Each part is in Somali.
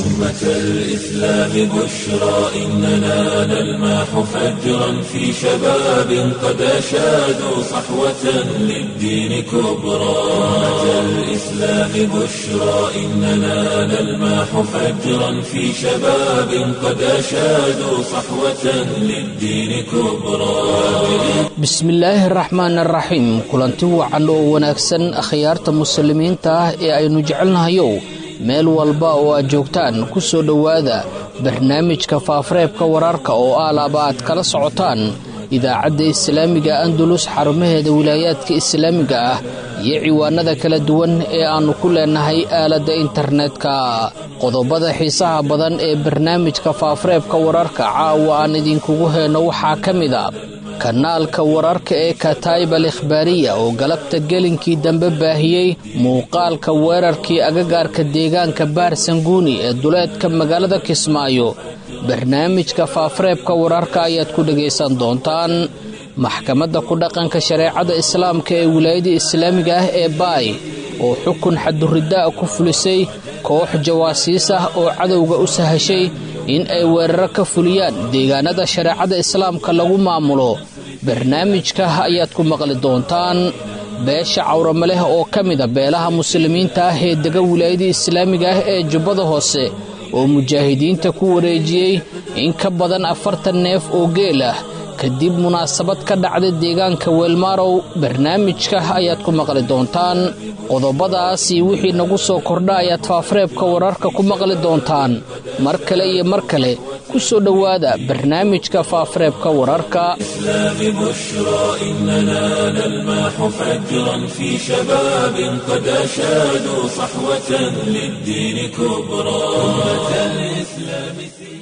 أمة الإسلام بشرى إننا نلمح فجرا في شباب قد أشادوا صحوة للدين كبرى أمة الإسلام بشرى إننا نلمح فجرا في شباب قد أشادوا صحوة للدين كبرى bismillaahi araxmaan araxiim kulanti wacan oo wanaagsan akhyaarta muslimiinta ah ee aynu jecelnahayow meel walba oo aad joogtaan ku soo dhowaada barnaamijka faafareebka wararka oo aalaaba aad kala socotaan idaacadda islaamiga andalus xarumaheeda wilaayaadka islaamiga ah iyo ciwaanada kala duwan ee aannu ku leenahay aaladda internetka qodobada xiisaha badan ee barnaamijka faafareebka wararka caawa aan idinkugu heyno waxaa ka mid a kanaalka wararka ee kataib al ikhbaariya oo galabta gelinkii dambe baahiyey muuqaalka weerarkii agagaarka deegaanka baar sanguuni ee duleedka magaalada kismaayo barnaamijka faafareebka wararka ayaad ku dhegaysan doontaan maxkamadda ku dhaqanka shareecada islaamka ee wilaayada islaamiga ah ee baay oo xukun xaduridaa ku fulisay koox jawaasiis ah oo cadowga u sahashay in ay weeraro ka fuliyaan deegaanada shareecada islaamka lagu maamulo barnaamijka ayaad ku maqli doontaan beesha cawrama leh oo ka mida beelaha muslimiinta ah ee dega wilaayada islaamiga ah ee jubbada hoose oo mujaahidiinta ku wareejiyey in ka badan afartan neef oo geel ah kadib munaasabad ka dhacda deegaanka weelmaarow barnaamijka ayaad ku maqli doontaan qodobadaas iyo wixii nagu soo kordha ayaad faafareebka wararka ku maqli doontaan mar kale iyo mar kale ku soo dhowaada barnaamijka faafareebka wararka الإسلام بشرى إننا نلمح فجرا في شباب قد أشادوا صحوة للدين كبرى أمة الإسلام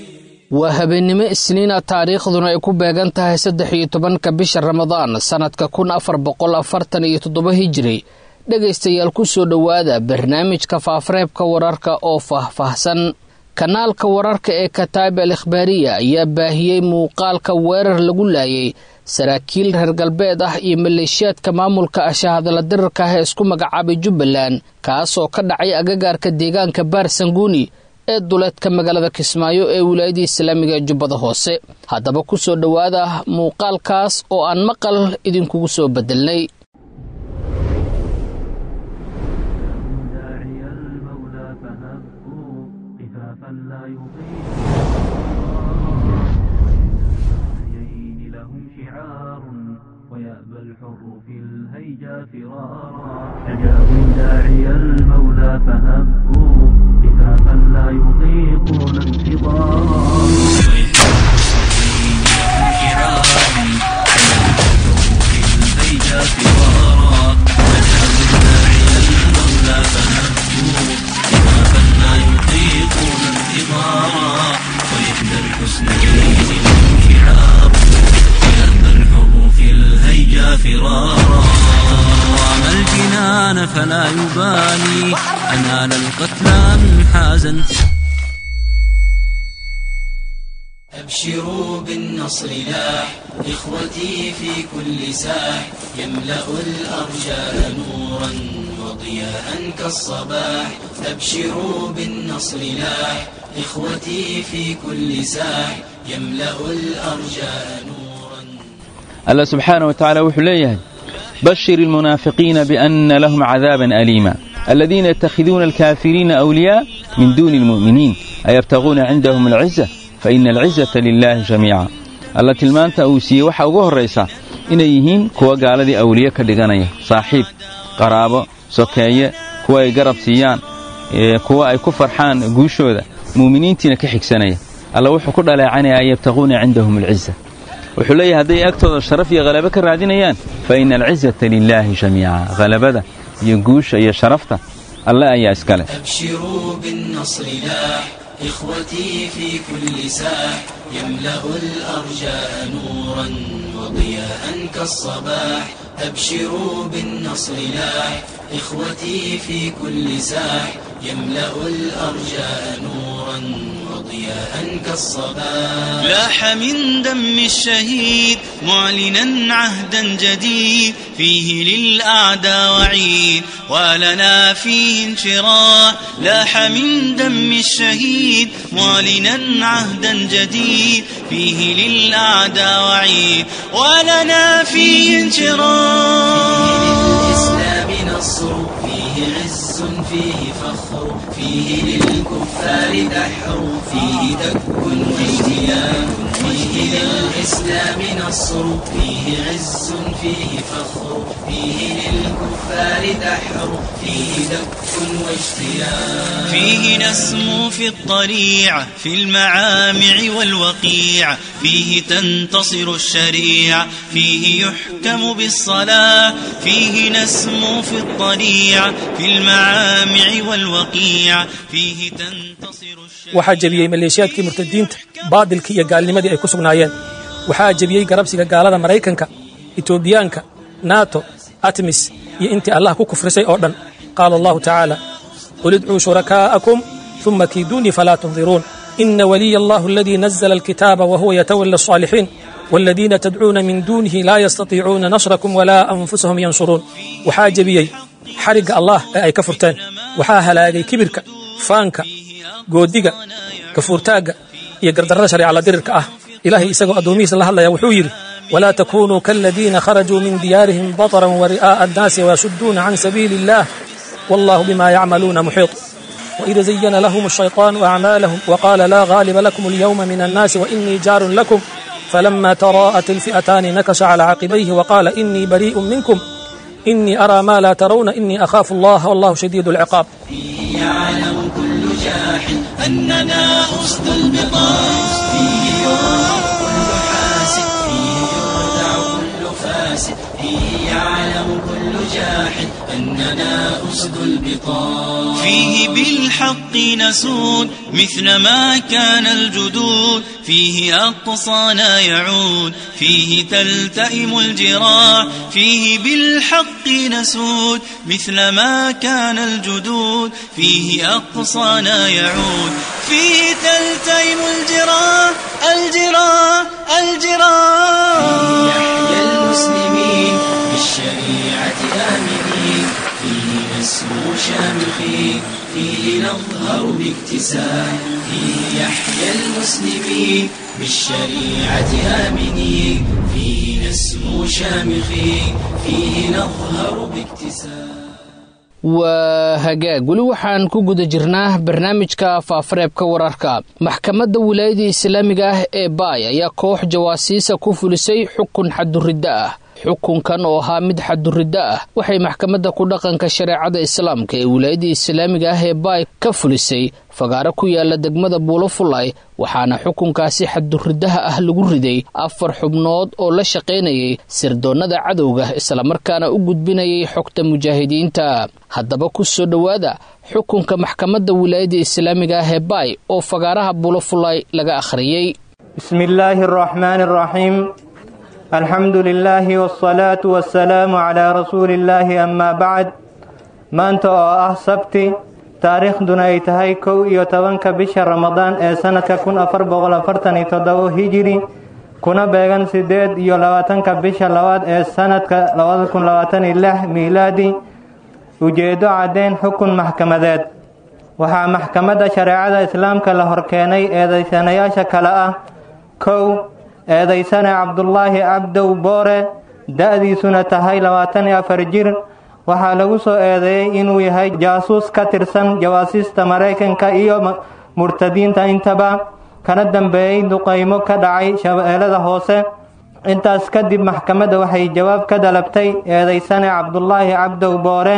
waa habeennimo isniina taariikhduna ay ku beegan tahay saddex iyo tobanka bisha ramadaan sannadka kun afar boqol afartan iyo toddoba hijiri dhegaystayaal ku soo dhowaada barnaamijka faafareebka wararka oo faahfaahsan kanaalka wararka ee kataib al ikhbaariya ayaa baahiyey muuqaalka weerar lagu laayay saraakiil reer galbeed ah iyo maleeshiyaadka maamulka ashahadala dirarka ah ee isku magacaabay jubbaland kaasoo ka dhacay agagaarka deegaanka baar sanguuni ee duleedka magaalada kismaayo ee wilaayadii islaamiga ee jubbada hoose haddaba ku soo dhowaada muuqaalkaas oo aan maqal idinkugu soo bedelnay داعي المولى فهبوا قفافا لا يطيق الحيين لهم شعار ويأبى الحر في الهيجا فرارا أجابوا داعي المولى فهبوا قفافا لا يطيقون انتظارا الهيجا فرارا أجابوا داعي المولى فهبوا قفافا لا يطيقون انتظارا وإحدى الحسنيين لهم شعار ويأبى الحر في الهيجا فرارا رام الجنان فلا يبالي أنال القتلى من حازا أبشروا بالنصر لاح إخوتي في كل ساح يملأ الأرجاء نورا وضياء كالصباح أبشروا بالنصر لاح إخوتي في كل ساح يملأ الأرجاء نورا alla subxaana wa tacaala wuxuu leeyahay bashir ilmunaafiqiina bianna lahum cadaaban aliima aladiina yatakhiduuna alkaafiriina awliyaa min duuni almu'miniin ayabtaguuna cindahum alciza faina alcizata lilaahi jamiica alla tilmaanta uu siiyey waxaa ugu horraysa inay yihiin kuwa gaaladii awliye ka dhiganaya saaxiib qaraabo sokeeye kuwa ay garab siiyaan kuwa ay ku farxaan guushooda mu'miniintiina ka xigsanaya alla wuxuu ku dhaleecanaya an yabtaguuna cindahum alciza wuxuu leeyahay hadday agtooda sharaf iyo halabo ka raadinayaan fa ina alcizata lilaahi jamiica halabada iyo guusha iyo sharafta alle ayaa iskale أبشروا بالنصر لاح إخوتي في كل ساح يملأ الأرجاء نورا وضياء كالصباح أبشروا بالنصر لاح إخوتي في كل ساح يملأ الأرجاء نورا وضياء وضياء كالصباح لاح من دم الشهيد معلنا عهدا جديد فيه للأعداء وعيد ولنا فيه انشراح لاح من دم الشهيد معلنا عهدا جديد فيه للأعداء وعيد ولنا فيه انشراح للإسلام نصر فيه عز فيه فخر فيه للكفار دحر فيه دك واجتياح فيه للإسلام نصر فيه عز فيه فخر فيه للكفار دحر فيه دك واجتياح فيه نسمو في الطريعة في المعامع والوقيع فيه تنتصر الشريعة فيه يحكم بالصلاة فيه نسمو في الطريعة في المعامع والوقيع فيه تنتصر waxaa jebiyey maleeshiyaadkii murtadiinta baadilkii iyo gaalnimadii ay ku sugnaayeen waxaa jebiyey garabsiga gaalada maraykanka etoobiyaanka nato atmis iyo intii allah ku kufrisay oo dhan qaala allahu tacaala qul idcuu shurakaa'akum ثم كيدوني فلا تنظرون إن ولي الله الذي نزل الكتاب وهو يتولى الصالحين والذين تدعون من دونه لا يستطيعون نصركم ولا أنفسهم ينصرون waxaa jebiyey xarigga allah ee ay ka furteen waxaa halaagay kibirka faanka goodiga gafuurtaagga iyo gardarrada shareecala dirirka ah ilaahay isagoo addoomihiisa la hadlaya wuxuu yidhi walaa takunuu kaaladiina kharajuu min diyaarihim bataran wari'aa'a annaasi wayasudduuna can sabiili illah wallahu bima yacmaluuna muxiiط وإذا زين لهم الشيطان أعمالهم وقال لا غالب لكم اليوم من الناس وإني جار لكم فلما تراءت الفئتان نكش على عقبيه وقال إني بريء منكم إني أرى ما لا ترون إني أخاف الله والله شديد العقاب فيه يعلم كل جاحد أننا أسد البطاش فيه يرى كل حاسد فيه يردع كل فاسد فيه يعلم كل جاحد أننا أسد البطاش فيه بالحق نسود مثل ما كان الجدود فيه أقصانا يعود فيه تلتئم الجراح فيه بالحق نسود مثل ما كان الجدود فيه أقصانا يعود فيه تلتئم الجراح الجراح الجراح فيه يحيى المسلمين بالشريعة آمنين فيه نسمو شامخين فيه نظهر باكتساح فيه يحيى المسلمين بالشريعة آمنين فيه نسمو شامخين فيه نظهر باكتساح waa hagaag weli waxaan ku guda jirnaa barnaamijka faafareebka wararka maxkamadda wilaayada islaamiga ah ee baay ayaa koox jawaasiisa ku fulisay xukun xaduriddo ah xukunkan oo ahaa mid xaduriddo ah waxay maxkamadda ku dhaqanka shareecada islaamka ee wilaayada islaamiga ah ee baay ka fulisay fagaaro ku yaala degmada buulofulay waxaana xukunkaasi xaduriddaha ah lagu riday afar xubnood oo la shaqaynayay sirdoonnada cadowga islamarkaana u gudbinayay xogta mujaahidiinta haddaba ku soo dhowaada xukunka maxkamadda wilaayada islaamiga ah ee baay oo fagaaraha buulofulay laga akhriyey بسم الله الرحمن الرحيم الحمد لله والصلاة والسلام على رسول الله أما بعد maanta oo ah sabti taariikhduna ay tahay kow iyo tobanka bisha ramadaan ee sanadka kun afar boqol afartan iyo toddobo hijiri kuna beegan sideed iyo labaatanka bisha labaad ee sanadka labada kun labaatan iyo lix miilaadi ujeedo caddeyn xukun maxkamadeed waxaa maxkamadda shareecada islaamka la horkeenay eedaysanayaasha kale ah kow eedaysane cabdulaahi cabdow boore da-diisuna tahay labaatan iyo afar jir waxaa lagu soo eedeeyey inuu yahay jaasuus ka tirsan jawaasiista maraykanka iyo murtadiinta intaba kana dambeeyey duqaymo ka dhacay shabeellada hoose intaas kadib maxkamadda waxay jawaab ka dalabtay eedaysane cabdulaahi cabdow boore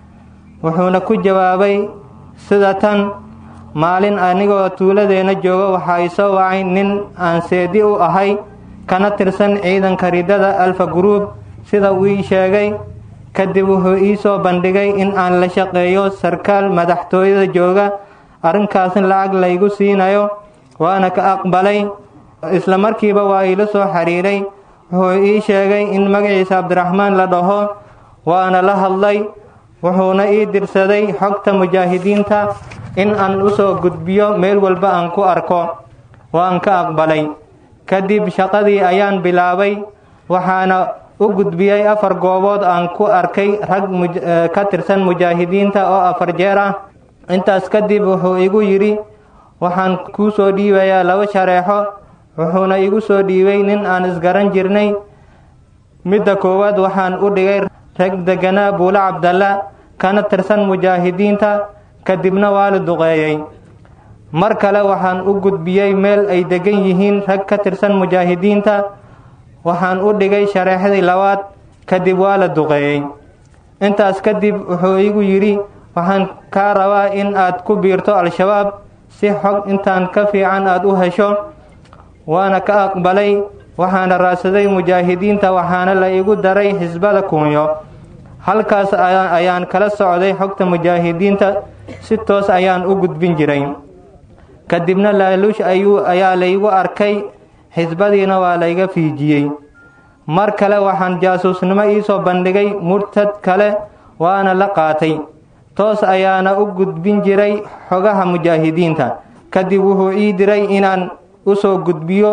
wuxuuna ku jawaabay sida tan maalin anigoo tuuladeenna jooga waxaa isoo wacay nin aan seedi u ahay kana tirsan ciidanka ridada alfa gruub sida uu ii sheegay kadib wuxuu ii soo bandhigay in aan la shaqeeyo sarkaal madaxtooyada jooga arrinkaasna lacag laygu siinayo waana ka aqbalay isla markiiba waa iila soo xiriiray wuxuu ii sheegay in magaciisa cabdiraxmaan la dhaho waana la hadlay wuxuuna ii dirsaday xogta mujaahidiinta in aan usoo gudbiyo meel walba aan ku arko waan ka aqbalay kadib shaqadii ayaan bilaabay waxaana u gudbiyey afar goobood aan ku arkay rag ka tirsan mujaahidiinta oo afar jeer ah intaas kadib wuxuu igu yidhi waxaan kuu soo dhiibayaa laba shareexo wuxuuna igu soo dhiibay nin aan isgaran jirnay midda koowaad waxaan u dhigay rag deganaa buulo cabdalla kana tirsan mujaahidiinta kadibna waa la duqeeyey mar kale waxaan u gudbiyey meel ay degan yihiin rag ka tirsan mujaahidiinta waxaan u dhigay shareexdii labaad kadib waa la duqeeyey intaas kadib wuxuu igu yidhi waxaan kaa rabaa in aad ku biirto al-shabaab si xog intaan ka fiican aad u hesho waana ka aqbalay waxaana raadsaday mujaahidiinta waxaana la igu daray xisbada kuunyo halkaas ayaan kala socday xogta mujaahidiinta si toos ayaan u gudbin jiray kadibna laaluush ayuu ayaa laygu arkay xisbadiina waa layga fiijiyey mar kale waxaan jaasuusnimo iisoo bandhigay murtad kale waana la qaatay toos ayaana u gudbin jiray xogaha mujaahidiinta kadib wuxuu ii diray inaan usoo gudbiyo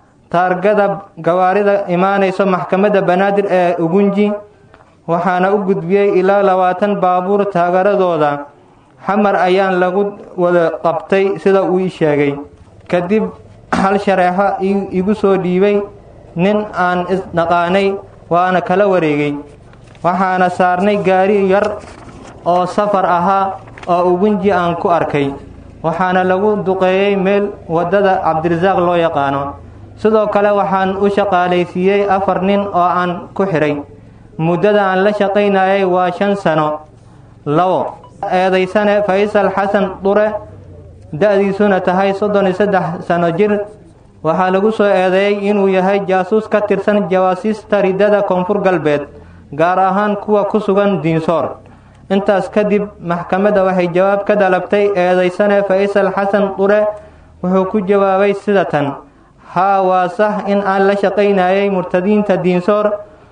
taargada gawaarida imaanayso maxkamadda banaadir ee ugunji waxaana u gudbiyey ilaa labaatan baabuur taageeradooda xamar ayaan lagu wada qabtay sida uu ii sheegay kadib hal shareexo igu soo dhiibay nin aan isdhaqaanay waana kala wareegay waxaana saarnay gaari yar oo safar ahaa oo ugunji aan ku arkay waxaana lagu duqeeyey meel waddada cabdirasaaq loo yaqaano sidoo kale waxaan u shaqaalaysiiyey afar nin oo aan ku xidhay muddada aan la shaqaynayay waa shan sano labo eedaysane faysal xasan dure da-diisuna tahay soddon iyo saddex sano jir waxaa lagu soo eedeeyey inuu yahay jaasuus ka tirsan jawaasiista ridada koonfur galbeed gaar ahaan kuwa ku sugan diinsoor intaas kadib maxkamadda waxay jawaab ka dalabtay eedaysane faysal xasan dure wuxuu ku jawaabay sida tan haa waa sax in aan la shaqaynayay murtadiinta diinsoor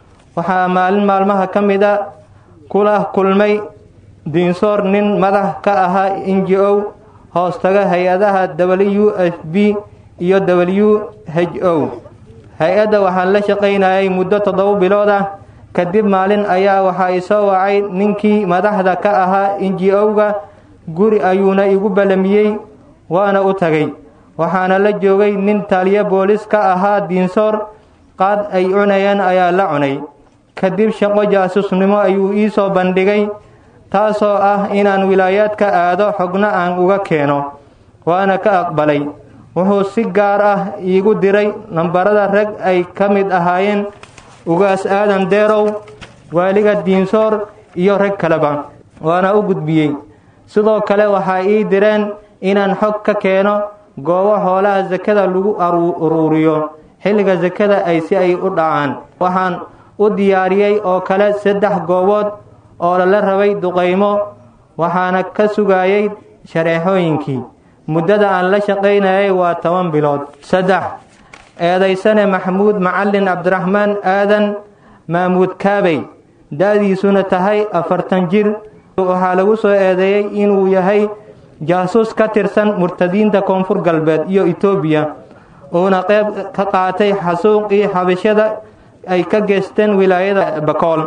waxaa maalin maalmaha ka mid a kula kulmay diinsoor nin madax ka ahaa n j o hoostaga hay-adaha w f b iyo w h o hay-adda waxaan la shaqaynayay muddo toddoba bilood ah kadib maalin ayaa waxaa isoo wacay ninkii madaxda ka ahaa n j o-ga guri ayuuna igu ballamiyey waana u tagay waxaana la joogay nin taliyo boolis ka ahaa diinsoor qaad ay cunayeen ayaa la cunay kadib shaqo jaasusnimo ayuu ii soo bandhigay taasoo ah inaan wilaayaadka aado xogna aan uga keeno waana ka aqbalay wuxuu si gaar ah iigu diray nambarada rag ay ka mid ahaayeen ugaas aadan deerow waaliga diinsoor iyo rag kaleba waana u gudbiyey sidoo kale waxaa ii direen inaan xog ka keeno goobo xoolaha sakada lagu uruuriyo xilliga sakada ay si ay u dhacaan waxaan u diyaariyey oo kale saddex goobood oo lala rabay duqaymo waxaana ka sugayay shareexooyinkii muddada aan la shaqaynayay waa toban bilood saddex eedaysane maxamuud macalin cabdiraxmaan aadan maamuud kaabey da-diisuna tahay afartan jir waxaa lagu soo eedeeyey inuu yahay jaasuus ka tirsan murtadiinta koonfur galbeed iyo etoobiya uuna qayb ka qaatay xasuuqii xabashada ay ka geysteen wilaayada bakool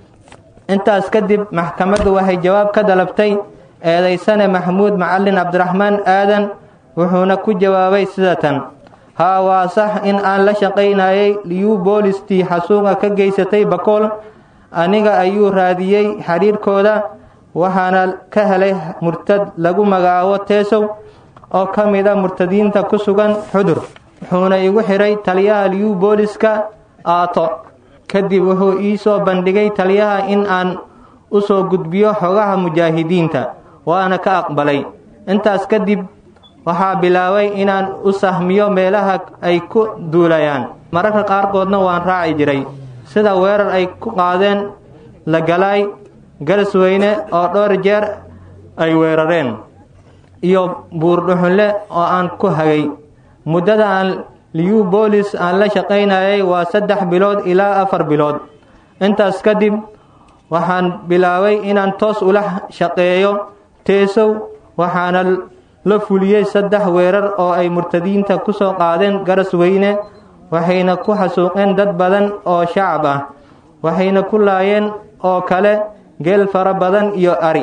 intaas kadib maxkamaddu waxay jawaab ka dalabtay eedaysane maxamuud macalin cabdiraxmaan aadan wuxuuna ku jawaabay sida tan haa waa sax in aan la shaqaynayay liyu boolistii xasuuqa ka geysatay bakool aniga ayuu raadiyey xiriirkooda waxaana ka helay murtad lagu magacaabo teesow oo ka mid a murtadiinta ku sugan xudur wuxuuna igu xidhay taliyaha liyu booliska aato kadib wuxuu ii soo bandhigay taliyaha in aan u soo gudbiyo xogaha mujaahidiinta waana ka aqbalay intaas kadib waxaa bilaabay inaan u sahmiyo meelaha ay ku duulayaan mararka qaarkoodna waan raaci jiray sida weerar ay ku qaadeen lagalaay galasweyne oo dhowr jeer ay weerareen iyo buurdhuxunle oo aan ku hagay muddada aan liyu boolis aan la shaqaynayay waa saddex bilood ilaa afar bilood intaas kadib waxaan bilaabay inaan toos ula shaqeeyo teesow waxaana la fuliyey saddex weerar oo ay murtadiinta ku soo qaadeen garas weyne waxayna ku xasuuqeen dad badan oo shacab ah waxayna ku laayeen oo kale geel fara badan iyo ari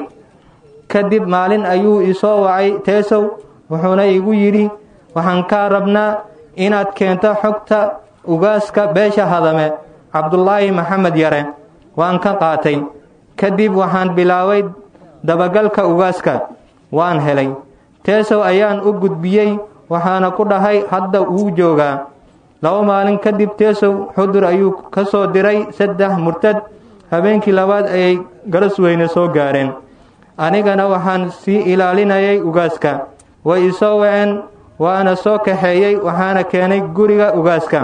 kadib maalin ayuu isoo wacay teesow wuxuuna igu yidhi waxaan kaa rabnaa inaad keento xogta ugaaska beesha hadame cabdulaahi maxamed yare waan ka qaatay kadib waxaan bilaabay dabagalka ugaaska waan helay teesow ayaan u gudbiyey waxaana ku dhahay hadda wuu joogaa laba maalin kadib teesow xudur ayuu ka soo diray saddex murtad habeenkii labaad ayay garas weyne soo gaareen anigana waxaan sii ilaalinayay ugaaska way isoo waceen waana soo kaxeeyey waxaana keenay guriga ugaaska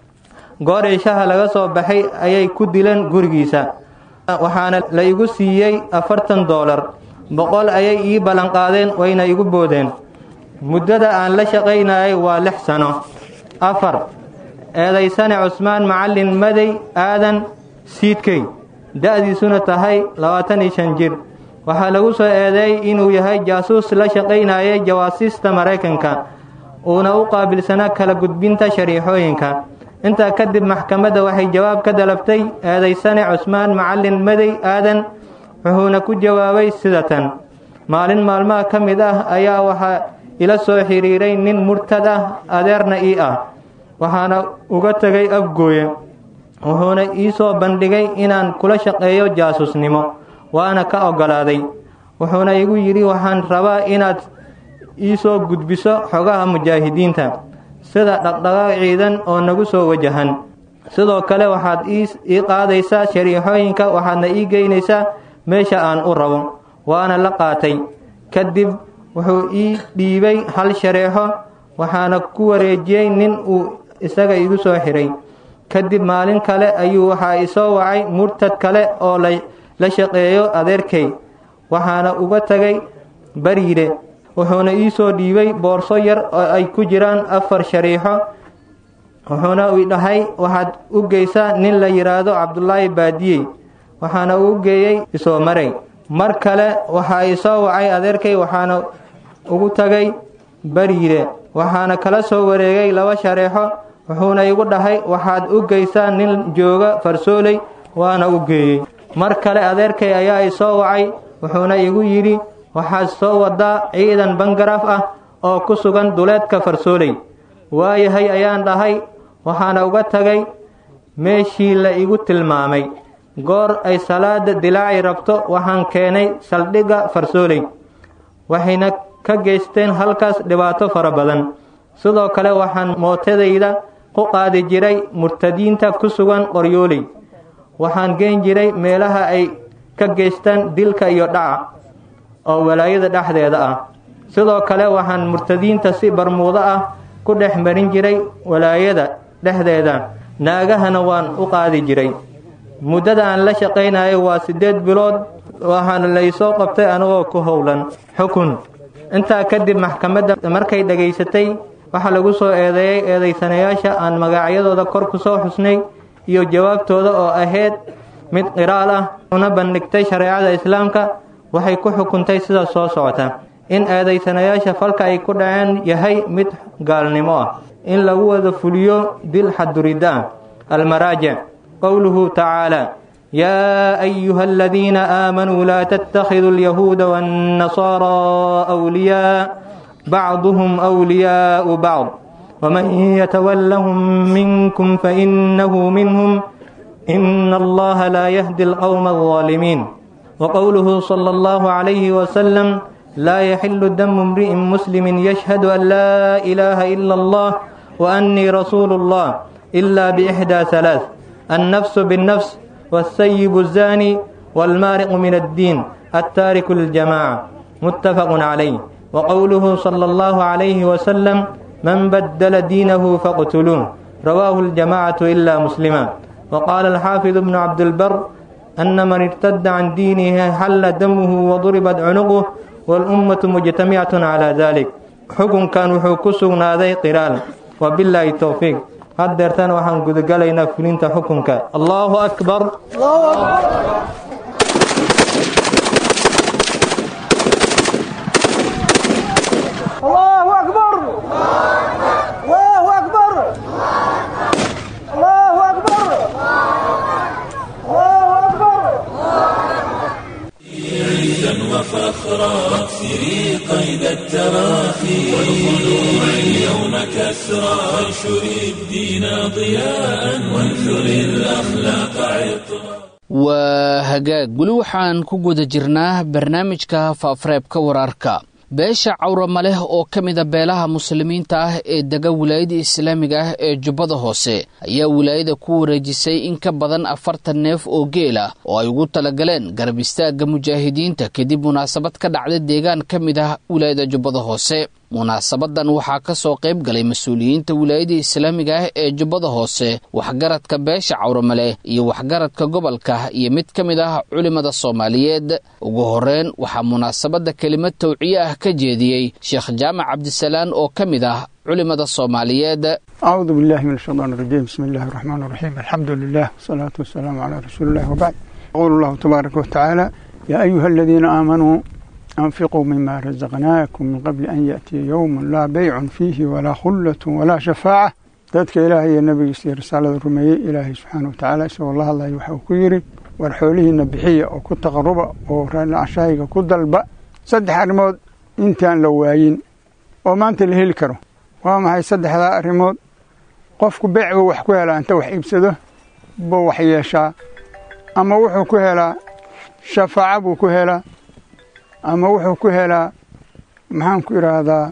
goor ishaha laga soo baxay ayay ku dileen gurigiisa waxaana la igu siiyey afartan doolar boqol ayay ii ballanqaadeen wayna igu boodeen muddada aan la shaqaynayay waa lix sano afar eedaysane cusmaan macallin madey aadan siidkey da-diisuna tahay labaatan iyo shan jir waxaa lagu soo eedeeyey inuu yahay jaasuus la shaqaynayay jawaasiista maraykanka uuna u qaabilsanaa kala gudbinta shariixooyinka intaa kadib maxkamadda waxay jawaab ka dalabtay eedaysane cusmaan macallin madey aadan wuxuuna ku jawaabay sidatan maalin maalmaha ka mid ah ayaa waxaa ila soo xidhiiray nin murtad ah adeerna ii ah waxaana uga tegay afgooye wuxuuna ii soo bandhigay inaan kula shaqeeyo jaasuusnimo waana ka oggolaaday wuxuuna igu yidhi waxaan rabaa inaad ii soo gudbiso xogaha mujaahidiinta sida dhaqdhaqaaq ciidan oo nagu soo wajahan sidoo kale waxaad ii qaadaysaa shariixooyinka waxaadna ii geynaysaa meesha aan u rabo waana la qaatay kadib wuxuu ii dhiibay hal shareexo waxaana ku wareejiyey nin uu isaga igu soo xiray kadib maalin kale ayuu waxaa isoo wacay murtad kale oo la shaqeeyo adeerkay waxaana uga tegay bariire wuxuuna ii soo dhiibay boorso yar oo ay ku jiraan afar shariixo wuxuuna i dhahay waxaad u geysaa nin la yidhaahdo cabdulaahi baadiyey waxaana uu geeyey isoo maray mar kale waxaa isoo wacay adeerkay waxaana ugu tagay bariire waxaana kala soo wareegay laba shareexo wuxuuna igu dhahay waxaad u geysaa nin jooga farsooley waana u geeyey mar kale adeerkay ayaa isoo wacay wuxuuna igu yidhi waxaad soo wadaa ciidan bangaraaf ah oo ku sugan duleedka farsooley waayahay ayaan dhahay waxaana uga tagay meeshii la igu tilmaamay goor ay salaada dilaaci rabto waxaan keenay saldhigga farsooley waxayna ka geysteen halkaas dhibaato fara badan sidoo kale waxaan mootadayda ku qaadi jiray murtadiinta ku sugan qoryooley waxaan geen jiray meelaha ay ka geystaan dilka iyo dhaca oo walaayada dhexdeeda ah sidoo kale waxaan murtadiinta si barmuudo ah ku dhex marin jiray walaayada dhexdeeda naagahana waan u qaadi jiray muddada aan la shaqaynayo waa siddeed bilood waxaana laysoo qabtay anigoo ku howlan xukun intaa kadib maxkamadda markay dhegaysatay waxaa lagu soo eedeeyey eedaysanayaasha aan magacyadooda kor ku soo xusnay iyo jawaabtooda oo ahayd mid qiraal ah una bandhigtay shareecada islaamka waxay ku xukuntay sida soo socota in eedaysanayaasha falka ay ku dhaceen yahay mid gaalnimo ah in lagu wada fuliyo dil xaduridda ah almaraajic qowluhu tacaala yaa ayuha aladiina aamanuu laa tattakhiduu alyahuuda waannasaaraa awliyaa bacduhum awliyaau bacd waman yatawallahum minkum fainahu minhum ina allaha laa yahdi alqowma alظaalimiin وقوله صلى الله عليه وسلم لا يحل دم امرئ مسلم يشهد أن لا إله إلا الله وأني رسول الله إلا بإحدى ثلاث النفس بالنفس والسيب الزاني والمارق من الدين التارك للجماعة متفق عليه وقوله صلى الله عليه وسلم من بدل دينه فاقتلوه رواه الجماعة إلا مسلما وقال الحافظ ابن عبد البر أن من ارتد عن دينه حل دمه وضربت عنقه والأمة مجتمعة على ذلك حكم كان وحكسنا ذي قرال وبالله التوفيق haddeertan waxaan gudagalaynaa fulinta xukunka allahu akbar كسرى وانشر الدين ضياء وانثر الأخلاق عطرا waa hagaag weli waxaan ku guda jirnaa barnaamijka faafareebka wararka beesha cawrama leh oo ka mida beelaha muslimiinta ah ee dega wilaayada islaamiga ah ee jubbada hoose ayaa wilaayada ku wareejisay in ka badan afartan neef oo geel ah oo ay ugu talagaleen garab istaagga mujaahidiinta kadib munaasabad ka dhacday deegaan ka mid ah wilaayada jubbada hoose munaasabadan waxaa ka soo qayb galay mas-uuliyiinta wilaayada islaamiga ah ee jubbada hoose waxgaradka beesha cawramale iyo waxgaradka gobolka iyo mid ka mid ah culimada soomaaliyeed ugu horeyn waxaa munaasabadda kelimad tawciye ah ka jeediyey sheekh jaamac cabdisalaan oo ka mid ah culimada soomaaliyeed أعوذ بالله من الشيطان الرجيم بسم الله الرحمن الرحيم الحمد لله والصلاة والسلام على رسول الله وبعد يقول الله تبارك وتعالى يا أيها الذين آمنوا أنفقوا مما رزقناكم من قبل أن يأتي يوم لا بيع فيه ولا خلة ولا شفاعة dadka ilaahay iyo nabigiisa risaalada rumeeyey ilaahay subxaana wa tacaala isagoo la hadlaya waxau ku yidhi war xoolihiina bixiya oo ku taqaruba oo raallacashahayga ku dalba saddex arrimood intaan la waayin oo maanta la heli karo waa maxay saddexdaa arrimood qofku beec buu wax ku helaa inta wax iibsado buu wax yeeshaa ama wuxuu ku helaa shafaaco buu ku helaa ama wuxuu ku helaa maxaan ku idhaahdaa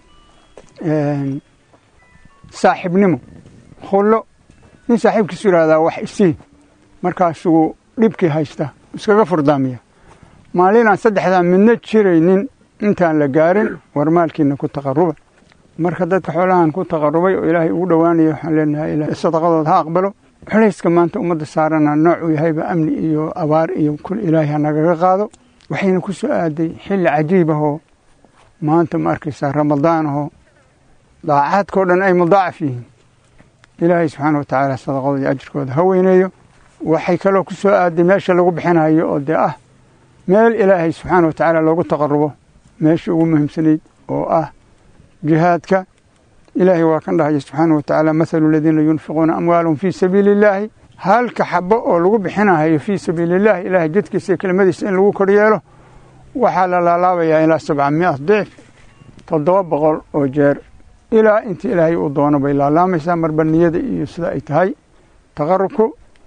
saaxiibnimo khullo nin saaxiibkiisu yidhahdaa wax isii markaasuu dhibkii haysta iskaga furdaamiya maalinaan saddexdaa midna jiraynin intaan la gaarin war maalkiina ku taqaruba marka dadka xoolahan ku taqarubay oo ilaahay ugu dhowaanaya waxaan leenahay ilahay sadaqadooda ha aqbalo xulayska maanta ummadda saarana noocuu yahayba amni iyo abaar iyo kul ilaahay ha nagaga qaado waxayna ku soo aaday xilli cajiib ahoo maanta ma arkaysaa ramadaan ahoo daacaadkao dhan ay mudaacaf yihiin ilaahay subxaana wa tacaala sadaqadooda iyo ajirkooda ha weyneeyo waxay kaloo ku soo aaday meesha lagu bixinayo oo dee ah meel ilaahay subxaana wa tacaala loogu taqarubo meesha ugu muhiimsanayd oo ah jihaadka ilaahay waa kan dhahaya subxaana wa tacaala mathalu aladiina yunfiquuna amwaalahum fii sabiili illaahi halka xabo oo lagu bixinahayo fii sabiili illahi ilaahay jadkiisa iyo kelimadiisa in lagu koryeelo waxaa la laalaabayaa ilaa sabca mia dicf toddoba boqol oo jeer ilaa inta ilaahay uu doono bay laalaamaysaa marba niyada iyo sida ay tahay taqarubku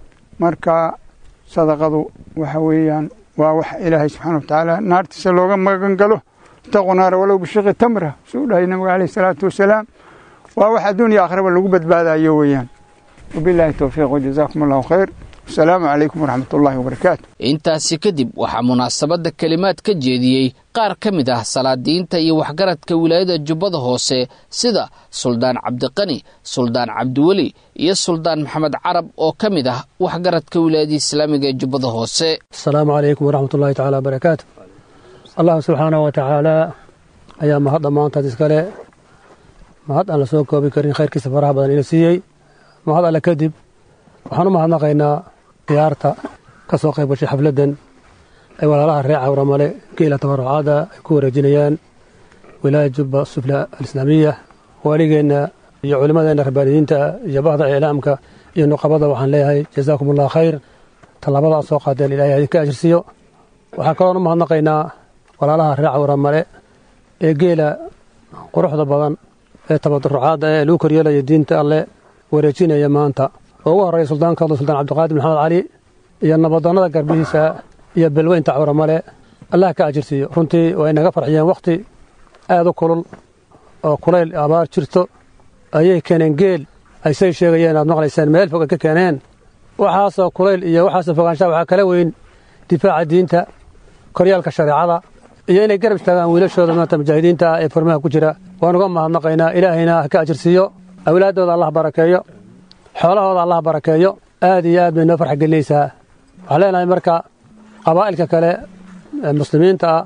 marka sadaqadu waxa weeyaan waa wax ilaahay subxaana wa tacaala naartiisa looga magan galo itaquu naara walow bishiqi tamra suu dhahay nabiga caleyh isalaatu wasalaam waa wax adduuniya akhraba lagu badbaadayo weeyaan wabilaahi towfiiq wajazaakum allahu khayr wasalaamu calaykum waraxmat ullaahi wabarakaatu intaasi kadib waxaa munaasabadda kelimaad ka jeediyey qaar ka mid ah salaadiinta iyo waxgaradka wilaayada jubbada hoose sida suldaan cabdiqani suldaan cabdiweli iyo suldaan maxamed carab oo ka mid ah waxgaradka wilaayada islaamiga ee jubbada hoose asalaamu calaykum waraxmat ullaahi tacaala wabarakaatu allah subxaana wa tacaala ayaa mahad dhammaantaad iskale mahad aan la soo koobi karin khayrkiisa faraha badan ina siiyey mahad alle kadib waxaan u mahadnaqaynaa khiyaarta ka soo qayb gashay xafladdan ay walaalaha reer cawramale geela tabarucaada ay ku wareejinayaan wilaaya jubba sufla alislaamiya waaligeenna iyo culimmadeenna rabbaaniyiinta iyo bahda iclaamka iyo nuqabada waxaan leeyahay jazaakum allah khayr tallaabada aad soo qaadeen ilahay idinka ajirsiiyo waxaan kaloon u mahadnaqaynaa walaalaha reer cawramale ee geela quruxda badan ee tabarucaadda ee lagu koryeelaya diinta alle wareejinaya maanta oo ugu horreeya suldaankooda suldaan cabdiqaadir maxamed cali iyo nabadoonnada garbihiisa iyo belweynta cawramale allah ka ajirsiiyo runtii way naga farxiyeen wakhti aad u kulul oo kulayl abaar jirto ayay keeneen geel ay say sheegayeen aad maqlayseen meel fog ay ka keeneen waxaasoo kulayl iyo waxaasoo fogaanshaha waxaa kala weyn difaaca diinta koryaalka shareecada iyo inay garab istaagaan wiilashooda maanta mujaahidiinta ah ee furmaha ku jira waan uga mahadnaqaynaa ilaahayna ha ka ajirsiiyo awlaaddooda allah barakeeyo xoolahooda allah barakeeyo aad iyo aad bay noo farxa gelinaysaa waxaan leenahay marka qabaa'ilka kale ee muslimiinta ah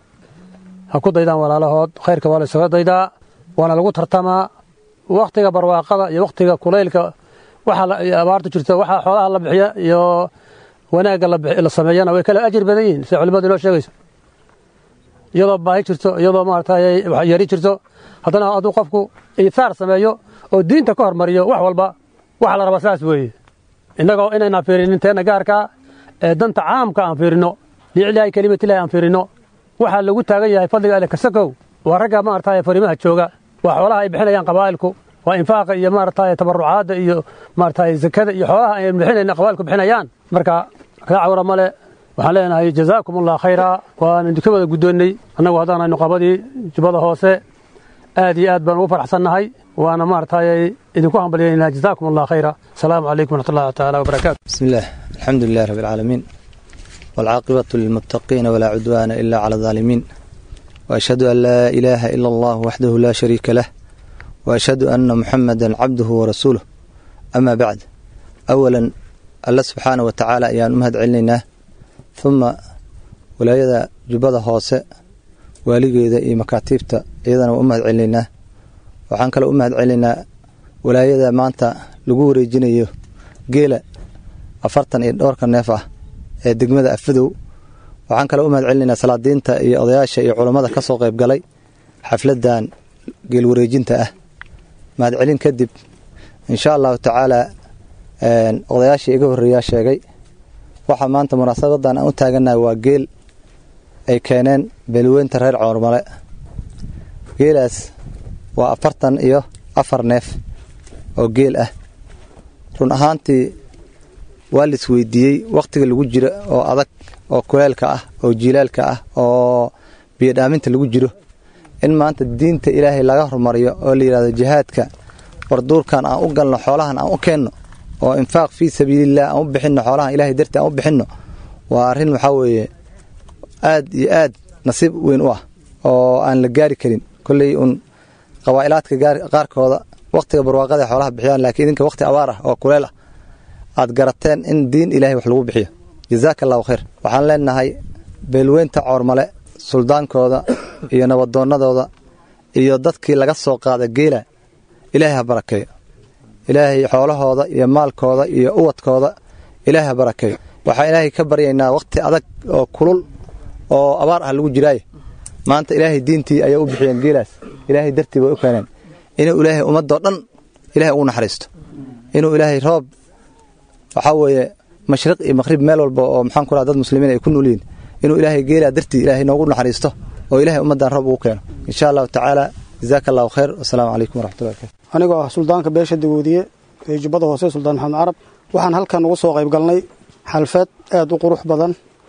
ha ku daydaan walaalahood khayrka waa la isaga daydaa waana lagu tartamaa wakhtiga barwaaqada iyo wakhtiga kulaylka waxa abaartu jirto waxa xoolaha la bixiya iyo wanaagga la sameeyana way kala ajir badan yihiin sida culimmadu inoo sheegayso iyadoo baahi jirto iyadoo maaragtay yari jirto haddana hadduu qofku iihaar sameeyo oo diinta ka hormariyo wax walba waxa la rabaa saas weeye innagoo inaynaan fiirinin teenna gaarkaa ee danta caamka aan fiirinno liiclaahi kelimatillahi aan fiirinno waxaa lagu taagan yahay fadliga alle kasakow waa ragga maaragtay fariimaha jooga waa xoolaha ay bixinayaan qabaa'ilku waa infaaqa iyo maaragtay tabarucaadda iyo maaragtay zakada iyo xoolaha ay bixinayna qabailku bixinayaan marka ree cawra male waxaan leenahay jazaakum allah khayra waan idinka wada guddoonnay annagu haddaan aynu qabadii jubbada hoose aad iyo aad baan ugu faraxsannahay waana maaragtay idinku hambalyaynaa jazaakum allah khayra asalaamu calaykum waraxmatullahi tacaala wabarakaatu بسم الله الحمد لله رب العالمين والعاقبة للمتقين ولا عدوان إلا على الظالمين وأشهد أن لا إله إلا الله وحده لا شريك له وأشهد أن محمدا عبده ورسوله أما بعد أولا الله سبحانه وتعالى أيان أمهد علينا ثم ولايada jubbada hoose waaligeeda iyo makaatiibta iyadana waa u mahad celinaynaa waxaan kaloo u mahad celinaynaa walaayada maanta lagu wareejinayo geela afartan iyo dhowrka neef ah ee degmada afadow waxaan kaloo u mahad celinaynaa salaadiinta iyo odayaasha iyo culammada ka soo qayb galay xafladan geel wareejinta ah mahad celin kadib insha allahu tacaalaa odayaashii iga horreeyaa sheegay waxaa maanta munaasabadan aan u taaganahay waa geel ay keeneen beelweynta reer coormale geelaas waa afartan iyo afar neef oo geel ah run ahaantii waa la isweydiiyey wakhtiga lagu jiro oo adag oo kuleelka ah oo jiilaalka ah oo biyodhaaminta lagu jiro in maanta diinta ilaahay laga hormariyo oo la yidhahdo jihaadka warduurkan aan u galno xoolahan aan u keenno oo infaaq fii sabiililah aan u bixinno xoolahan ilahay dartii aan u bixinno waa arrin waxaa weeye aad iyo aad nasiib weyn u ah oo aan la gaari karin kolley uun qabaa'ilaadka qaarkooda wakhtiga barwaaqada xoolaha bixiyaan laakiin idinka wakhti abaar ah oo kuleel ah aad garateen in diin ilahay wax lagu bixiyo jazaaka allahu khayr waxaan leenahay beelweynta coormale suldaankooda iyo nabadoonnadooda iyo dadkii laga soo qaada geela ilaahay ha barakeeyo ilaahay xoolahooda iyo maalkooda iyo uwadkooda ilaahay ha barakeeyo waxaan ilaahay ka baryaynaa wakhti adag oo kulul oo abaar ah lagu jiraaye maanta ilaahay diintii ayay u bixiyeen geelaas ilaahay dartii bay u keeneen inuu ilaahay ummadoo dhan ilahay ugu naxariisto inuu ilaahay roob waxaa weeye mashriq iyo maqhrib meel walba oo maxaan ku raha dad muslimiin ay ku nool yihiin inuu ilaahay geelaa dartii ilaahay noogu naxariisto oo ilaahay ummaddan roob ugu keeno insha allahu tacaala jazaaka allahu khayr wasalaamu calaykum waraxmatullahi barakatu anigoo ah suldaanka beesha dagoodiye ee jubbada hoose suldaan maxamed carab waxaan halkan ugu soo qayb galnay xalfad aad u qurux badan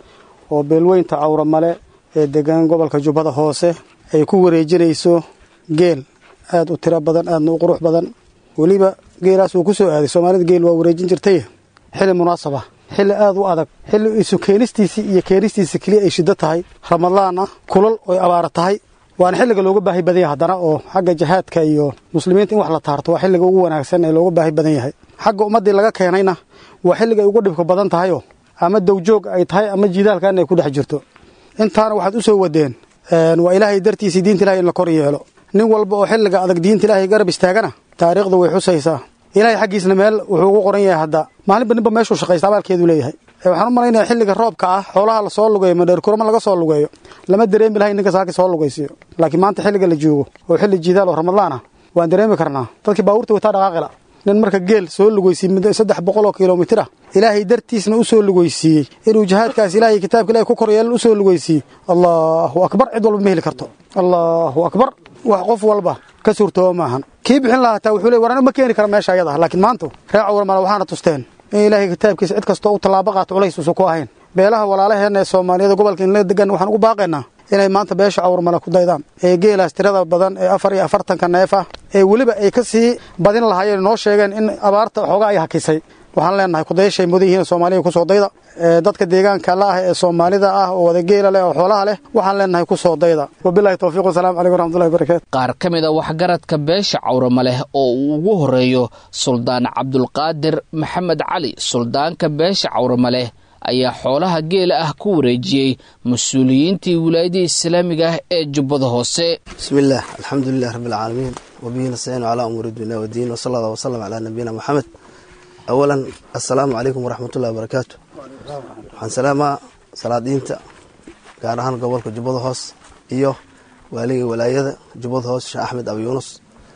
oo beelweynta cawra male ee degan gobolka jubbada hoose ay ku wareejinayso geel aad u tiro badan aadna u qurux badan weliba geelaas uu ku soo aaday soomaalida geel waa wareejin jirtay xilli munaasaba xilli aad u adag xilli isu keenistiisii iyo keenistiisii keliya ay shiddo tahay ramadaan ah kulal oy abaara tahay waana xilliga looga baahi badan yahay haddana oo xagga jihaadka iyo muslimiinta in wax la taarto waa xilliga ugu wanaagsan ee looga baahi badan yahay xagga ummaddii laga keenayna waa xilliga ay ugu dhibka badan tahayoo ama dowjoog ay tahay ama jiidaalkan ay ku dhex jirto intaana waxaad u soo wadeen waa ilaahay dartiisii diinta ilahay in la kor yeelo nin walba oo xilliga adag diinta ilaahay garab istaagana taariikhdu way xusaysaa ilaahay xaggiisna meel wuxuu ugu qoran yahay hadda maalinba ninba meeshuu shaqaysta abaalkeedu leeyahay waxaan u malaynaya xilliga roobka ah xoolaha lasoo lugeeyo madheerkurama laga soo lugeeyo lama dareemi lahay ninka saaki soo lugaysiyo laakiin maanta xilliga la joogo oo xilli jiidaal oo ramadaan ah waan dareemi karnaa dadkii baabuurta wataa dhaqaaqila nin marka geel soo lugeysiiyey muddo saddex boqol oo kilomitir ah ilaahay dartiisna u soo lugeysiiyey inuu jihaadkaas ilaahay kitaabka ilahay ku koryeelan u soo lugeysiiyey allahu akbar cid walba ma heli karto allahu akbar wax qof walba ka suurtooba maahan kii bixin lahaa taa wuxuu le war anu ma keeni kara meesha ayada laakiin maanta ree cawrmale waxaana tusteen in ilaahay kitaabkiisa cid kastoo u tallaabo qaato culays uusan ku ahayn beelaha walaalaheenna ee soomaaliyada gobolka inla degan waxaan ugu baaqaynaa inay maanta beesha cawrmale ku daydaan ee geelaas tirada badan ee afar iyo afartanka neef ah ee weliba ay ka sii badin lahaayeen noo sheegeen in abaarta xoogaa ay hakisay waxaan leenahay kudayashay mudan yihiin soomaaliya kusoo dayda dadka deegaanka la ah ee soomaalida ah oo wada geela leh oo xoolaha leh waxaan leenahay kusoo dayda wabilahi towfiiq wasalamu calaykum waraxmatullahi barakatu qaar ka mid a waxgaradka beesha cawrama leh oo uu ugu horeeyo suldaan cabdulqaadir maxamed cali suldaanka beesha cawrama leh ayaa xoolaha geela ah ku wareejiyey mas-uuliyiintii wilaayadii islaamiga ah ee jubbada hoose bismillaah alxamdulilah rabbilcaalamiin wabihi nastaciinu calaa umuuri dunya wadiin wasala allah wasalam calaa nabiyina moxamed awalan assalaamu calaykum waraxmatullahi wabarakaatu waxaan salaamaa salaadiinta gaar ahaan gobolka jubbada hoos iyo waaliga walaayada jubbada hoos sheekh axmed abi yuunus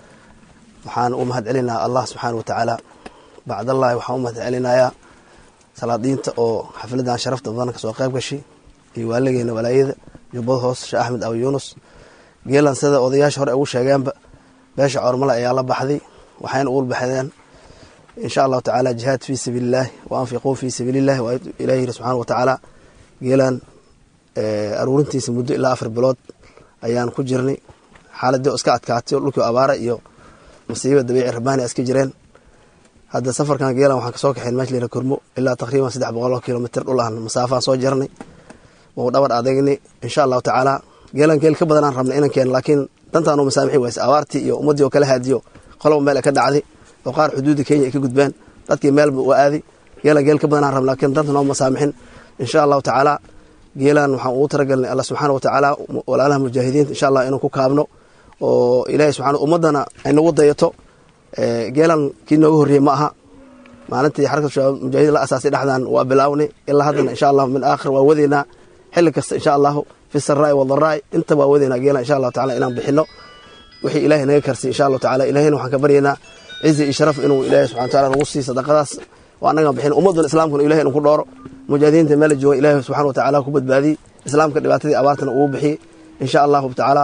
waxaan u mahad celinayaa allah subxaana wa tacaala bacdallahi waxaan u mahad celinayaa salaadiinta oo xafladan sharafta badan kasoo qayb gashay iyo waaligeena walaayada jubbada hoos sheekh axmed abi yuunus geelan sida odayaasha hore ugu sheegeenba beesha cormale ayaa la baxday waxayna ugu baxdeen insha allahu tacaala jihaad fii sabiilillahi wa anfiquu fii sabiilillahi waa ilahi yiri subxaana wa tacaala geelaan aruurintiisa muddo ilaa afar bilood ayaan ku jirnay xaaladii oo iska adkaatay oo dhulkii abaara iyo masiiba dabiici rabaani iska jireen hadda safarkan geelan waxaan kasoo kaxayn meesha layira kurmo ilaa taqriiban saddex boqol oo kilomitr dhul aan masaafaan soo jarnay wau dhabar adeegnay insha allahu tacaala geelan geel ka badanaan rabnay inan keeno laakiin dantaan u masaamixi wayse abaartii iyo ummaddii oo kala haadiyo qoloba meel ay ka dhacday oo qaar xuduudda kenya ay ka gudbeen dadkii meelba waa aaday geelan geel ka badanaan rabnay laakiin danta noo masaamixin insha allahu tacaala geelan waxaan ugu talagalnay alla subxaana wa tacaala walaalaha mujaahidiinta insha allah inuu ku kaabno oo ilaahay subxana ummaddana ay nagu dayato geelan kii nooga horreeyey ma aha maalintii xarakatu shabaab mujaahidiin la asaasay dhexdan waa bilaawnay ilaa haddana insha allahu min aakhir waa wadeynaa xilli kasta insha allahu fi saraa'i wadaraa'i inta waa wadeynaa geelan insha allahu tacala inaan bixino wixii ilaahay naga karsiy insha allahu tacala ilahayna waxaan ka baryaynaa cizi iyo sharaf inuu ilaahay subxana wa taala nagu siiy sadaqadaas oo annagaan bixin ummadduna islaamkuna ilahay inu ku dhooro mujaahidiinta meela jooga ilaahay subxana wa tacaala ku badbaadiyey islaamka dhibaatadii abaartana uu bixiyey insha allahu tacaala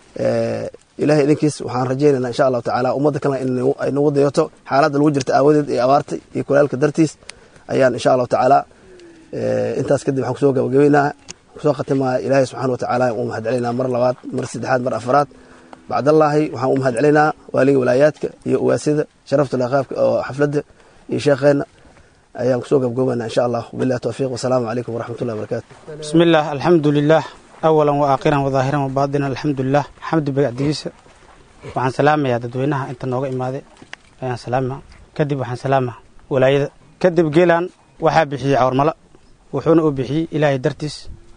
ilahay idinkiis waxaan rajaynaynaa insha allahu tacaala ummadda kalena in ay nagu dayato xaaladda lagu jirta aawadeed iyo abaarta iyo kulaalka dartiis ayaan insha allahu tacaala intaas kadib waxaan kusoo gabagabeynaa kusoo khatimaa ilaahay subxana wa tacaala uu mahad celinaa mar labaad mar saddexaad mar afaraad bacdallaahi waxaan u mahad celinaa waaliga walaayaadka iyo uwaasida sharafta laqaabka oo xafladda iyo sheekheenna ayaan kusoo gabagabeynaa insha allah wabillahi towfiiq wasalaamu calaykum waraxmat ullahi wabarakatu bismi illah alxamdu lilah awalan wa aakhiran wadaahiran wa baadinan alxamdulilah xamdi bagacdigiisa waxaan salaamayaa dadweynaha inta nooga imaaday ayaan salaama kadib waxaan salaama walaayada kadib geelan waxaa bixiyey cawrmalo wuxuuna u bixiyey ilaahay dartiis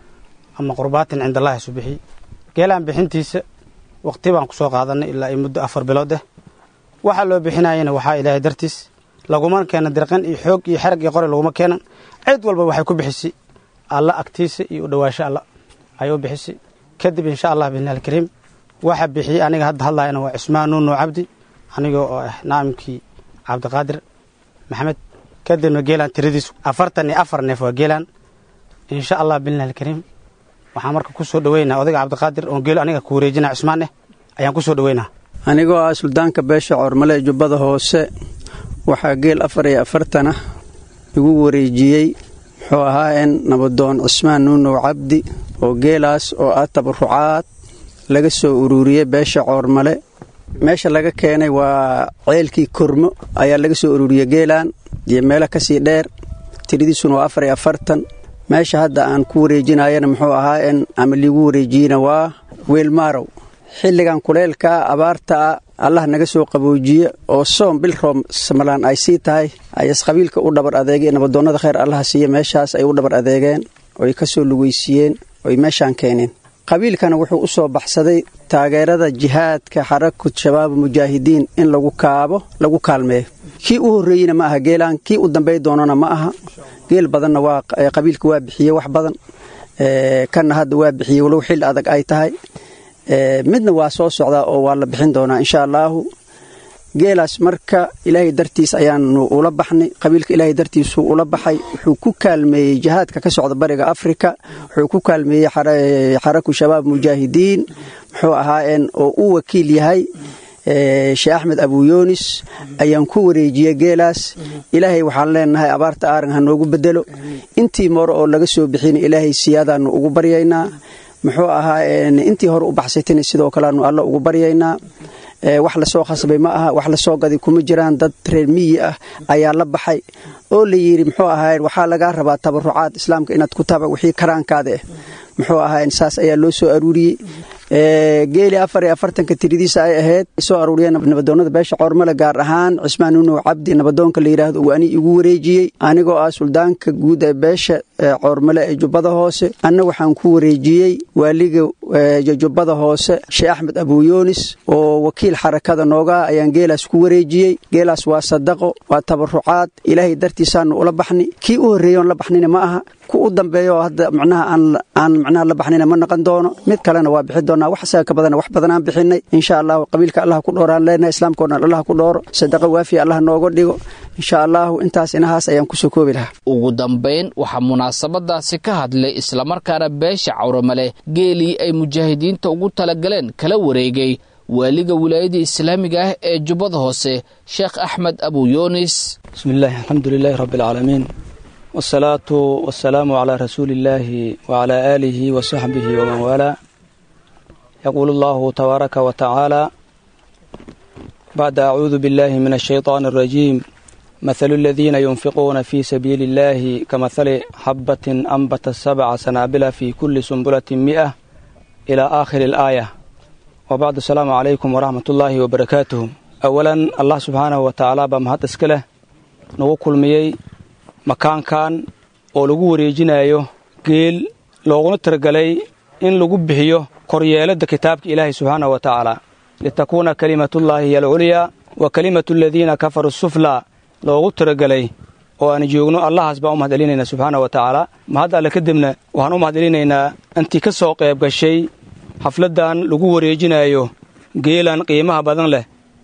ama qurbaatin cindallahi isu bixiyey geelaan bixintiisa waqti baan ku soo qaadanay ilaa ay muddo afar bilood ah waxaa loo bixinayana waxaa ilaahay dartiis laguma keena dirqan iyo xoog iyo xerag iyo qori laguma keenan cid walba waxay ku bixisay alla agtiisa iyo u dhowaasho alla ayuu bixisay kadib insha allah biidni alkariim waxaa bixiyey aniga hadda hadlayana waa cismaan nuuno cabdi aniga oo ah naamkii cabdiqaadir maxamed kadibna geelaan tiradiisu afartan iyo afar neef waa geelaan insha allah biidni alkariim waxaan marka ku soo dhaweynaa odayga cabdiqaadir oon geelo aniga ku wareejinaa cismaan eh ayaan ku soo dhaweynaa anigoo ah suldaanka beesha coormale ee jubbada hoose waxaa geel afar iyo afartanah igu wareejiyey muxuu ahaa in nabadoon cismaan nuunow cabdi oo geelaas oo ah tabarucaad laga soo ururiyey beesha coormale meesha laga keenay waa ceelkii kormo ayaa laga soo ururiyey geelaan iyo meelo kasii dheer tiradiisuna waa afar iyo afartan meesha hadda aan ku wareejinayana muxuu ahaa in ama liigu wareejiyeyna waa weelmaarow xilligan kuleylkaa abaartaa allah naga soo qaboojiye oo soom bil room samalaan ay sii tahay ayas qabiilka u dhabar adeegeen nabadoonnada kheyr allaha siiye meeshaas ay u dhabar adeegeen oy ka soo lugeysiiyeen oy meeshaan keeneen qabiilkana wuxuu u soo baxsaday taageerada jihaadka xarakut shabaab mujaahidiin in lagu kaabo lagu kaalmeeyo kii u horreeyeyna ma aha geelaan kii u dambey doonana ma aha geel badanna waa qabiilka waa bixiye wax badan kanna hadda waa bixiyey walow xilli adag ay tahay midna waa soo socdaa oo waa la bixin doonaa insha allaahu geelaas marka ilaahay dartiis ayaanu ula baxnay qabiilka ilaahay dartiisuu ula baxay wuxuu ku kaalmeeyey jihaadka ka socda bariga afrika wuxuu ku kaalmeeyey xaraku shabaab mujaahidiin muxuu ahaayeen oo u wakiil yahay sheekh axmed abuyoonis ayaan ku wareejiyey geelaas ilaahay waxaan leenahay abaarta aaran ha noogu bedelo intii moro oo laga soo bixina ilaahay siyaadaanu ugu baryaynaa muxuu ahaa intii hore u baxsaytana sidoo kaleanu alla ugu baryaynaa wax lasoo khasbay ma aha wax lasoo gaday kuma jiraan dad reer miyi ah ayaa la baxay oo la yidhi muxuu ahaa waxaa lagaa rabaa tabarucaad islaamka inaad ku taba wixii karaankaada ah muxuu ahaa saas ayaa loo soo aruuriyey geeli afar iyo afartanka tiradiisa ay ahayd soo aruuriyeen nabadoonada beesha coormale gaar ahaan cismaan nuunow cabdi nabadoonka la yidhaahdo uu ani igu wareejiyey anigoo ah suldaanka guud ee beesha coormale ee jubbada hoose anna waxaan ku wareejiyey waaliga jubbada hoose sheekh axmed abuyoonis oo wakiil xarakada noogaa ayaan geelaas ku wareejiyey geelaas waa sadaqo waa tabarucaad ilaahay dartiisaanu ula baxni kii u horreeyoon la baxnina ma aha ku u dambeeyo oo hadda macnaha aan macnaha la baxnina ma noqon doono mid kalena waa bixi doonaa wax isaga ka badana wax badanaan bixinay insha allahu qabiilka allah ku dhooraan leenahay islaamka o dhan allah ku dhooro sadaqa waafiya allah nooga dhigo insha allahu intaas inahaas ayaan kusoo koobi lahaa ugu dambayn waxaa munaasabadaasi ka hadlay islamarkaana beesha cawramale geelii ay mujaahidiinta ugu talagaleen kala wareegay waaliga wilaayada islaamiga ah ee jubbada hoose sheekh axmed abu yunis bismi illaahi alxamdu lilaahi rabbi alcaalamiin wasalaatu wasalaamu calaa rasuuli illaahi wacalaa aalihi wa saxbihi waman waalaa yaquulu allahu tabaaraka wa tacaala bacda acuudu billahi min ashayطaani alrajiim mathalu aladiina yunfiquuna fii sabiili illahi kamahali xabbatin anbata sabca sanaabila fii kulli sumbulatin mi'a ilaa aakhiri alaaya wabacdu asalaamu calaykum waraxmat ullaahi wabarakaatuhu awalan allah subxaanahu wa tacaala baa mahad iska leh nagu kulmiyey makaankan oo lagu wareejinayo geel looguna tiragalay in lagu bixiyo koryeeladda kitaabka ilaahay subxaanahu wa tacaala litakuuna kalimatullaahi hiy alculyaa wa kalimatu aladiina kafaruu suflaa loogu tiragalay oo aan joogno allahaas baan u mahad celinaynaa subxaana wa tacaala mahad alle kadibna waxaan u mahad celinaynaa intii ka soo qayb gashay xafladdan lagu wareejinayo geelan qiimaha badan leh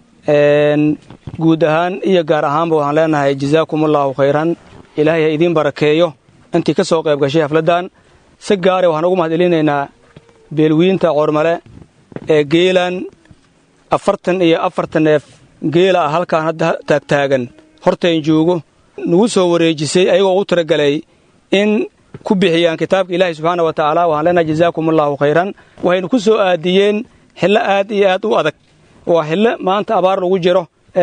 guud ahaan iyo gaar ahaanba waxaan leenahay jazaakumullaahu khayran ilaahay ha idiin barakeeyo intii ka soo qayb gashay xafladdan si gaare waxaan ugu mahad celinaynaa beelwiinta coormale ee geelan afartan iyo afartan neef geela ah halkaan hadda taagtaagan hortayn joogo nagu soo wareejisay ayagoo ugu tiragalay in ku bixiyaan kitaabka ilaahay subxaana wa tacaala waxaan leenahay jazaakumullaahu khayran waxaynu ku soo aadiyeen xillo aad iyo aad u adag waa xillo maanta abaar lagu jiro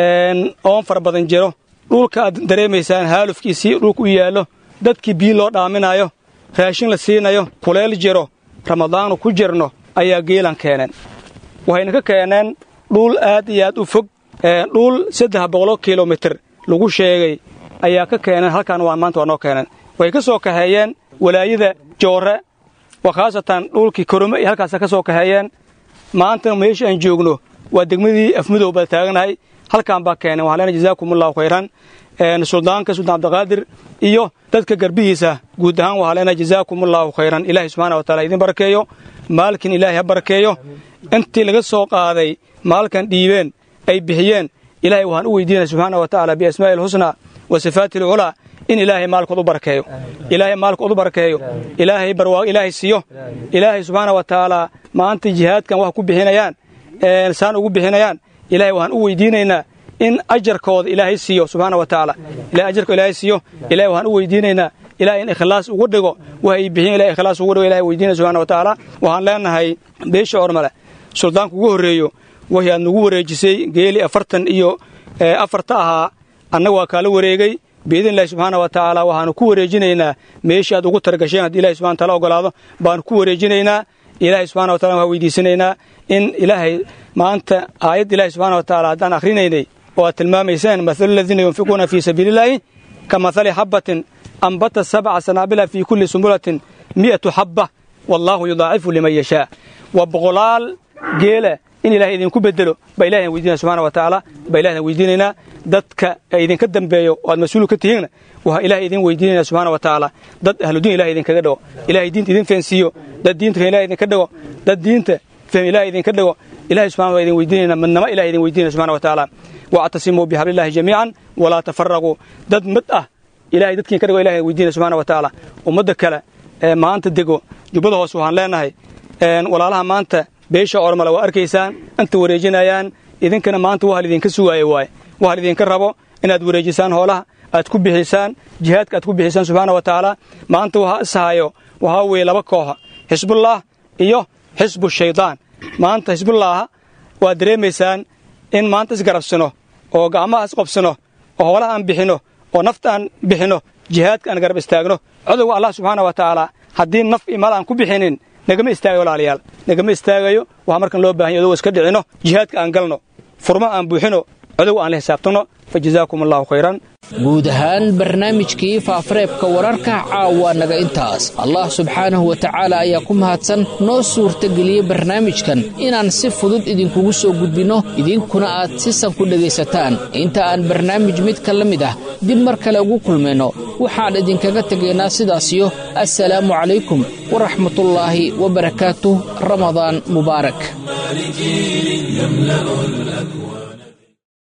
oon fara badan jiro dhulka aad dareemaysaan haalufkiisii dhulka u yaallo dadkii biyo loo dhaaminayo raashin la siinayo kuleel jiro ramadaanu ku jirno ayaa geelan keeneen waxayna ka keeneen dhul aad iyo aad u fog dhul saddex boqolo kilomitir lagu sheegay ayaa ka keeneen halkaan waa maanta waa noo keeneen waxay ka soo kaxeeyeen walaayada joorre waa khaasatan dhulkii korome iyo halkaasa ka soo kaxeeyeen maantana meesha aan joogno waa degmadii afmudow baa taaganahay halkaan baa keeneen waxaan leenahay jazaakumullahu khayran suldaanka suldaan cabdiqaadir iyo dadka garbihiisa guud ahaan waxaa leenahay jazaakumullahu khayran ilaahay subxaana wa taala idin barakeeyo maalkin ilaahay ha barakeeyo intii laga soo qaaday maalkan dhiibeen ay bixiyeen ilaahay waxaan u weydiinaya subxaana wa tacaala biasmaa'i alxusnaa wa sifaati alculaa in ilaahay maalkood u barakeeyo ilaahay maalkood u barakeeyo ilaahay barwaaqo ilaahay siiyo ilaahay subxaana wa tacaala maanta jihaadkan wax ku bixinayaan saan ugu bixinayaan ilaahay waxaan u weydiinaynaa in ajarkooda ilaahay siiyo subxaana wa tacaala ilahay ajarka ilaahay siiyo ilahay waxaan u weydiinaynaa ilahay in ikhlaas ugu dhigo wax ay bixiyen ilahay ikhlaas ugu dhigo ilahay weydiinaya subxana wa tacaala waxaan leenahay beesha ormale suldaanka ugu horreeyo waxii aad nagu wareejisay geeli afartan iyo afarta ahaa annaga waa kaala wareegay biidnillahi subxaana wa tacaala waxaanu ku wareejinaynaa meeshii aad ugu targasheen haddii ilahi subxana taala ogolaado baanu ku wareejinaynaa ilaahay subxana wa tacala waxaan weydiisanaynaa in ilaahay maanta aayadda ilahi subxana wa tacaala haddaan akhrinaynay oo aad tilmaamayseen mathalu aladiina yunfiquuna fii sabiilillaahi ka mathali xabbatin ambata sabca sanaabila fii kulli sumbulatin mi'atu xabba wallaahu yudaacifu liman yashaa waa boqolaal geela in ilahay idinku bedelo baa ilahi aan weydiinaya subxana wa tacaala baa ilahi aan weydiinaynaa dadka idinka dambeeyo oo aad mas-uul ka tihiinna waxaa ilahay idin weydiinayna subxana wa tacaala dad ahludiin ilahay idinkaga dhigo ilahay diinta idin feensiiyo dad diinta feen ilahay idinka dhigo dad diinta feen ilahay idinka dhigo ilahay subxana waa idin weydiinayna midnama ilahay idin weydiinaya subxana wa tacaala wactasimuu bixablillahi jamiican walaa tafaraquu dad mid ah ilahay dadkiin ka dhigo ilahay weydiinaya subxana wa tacaala ummadda kale ee maanta dego jubbada hoose waxaan leenahay walaalaha maanta beesha ormale waa arkaysaan inta wareejinayaan idinkana maanta waxa lidinka sugaaya waaye waxa lidinka rabo inaad wareejisaan hoolaha aad ku bixisaan jihaadka aad ku bixisaan subxaana wa tacaala maanta waxaa ishayo waxaa weeye laba kooxa xisbullah iyo xisbu shaydaan maanta xisbullaaha waad dareemaysaan in maanta isgarabsano oo gacmaha isqobsano oo hoolaha aan bixinno oo nafta aan bixinno jihaadka aan garab istaagno codowga allah subxaana wa tacaala haddii naf iyo maal aan ku bixinin nagama istaagayo walaalayaal nagama istaagayo waxaa markan loo bahan ya odogo iska dhicinno jihaadka aan galno furma aan buuxino codow aan la xisaabtanno fa jazaakum allahu khayran guud ahaan barnaamijkii faafareebka wararka caawa naga intaas allah subxaanahu wa tacaala ayaa ku mahadsan noo suurtageliyey barnaamijkan inaan si fudud idinkugu soo gudbinno idinkuna aad si san ku dhegaysataan inta aan barnaamij midka la mid ah dib mar kale ugu kulmayno waxaan idinkaga tegaynaa sidaasiyo assalaamu calaykum waraxmatullaahi wabarakaatuh ramadaan mubaarak يملأ الأكوان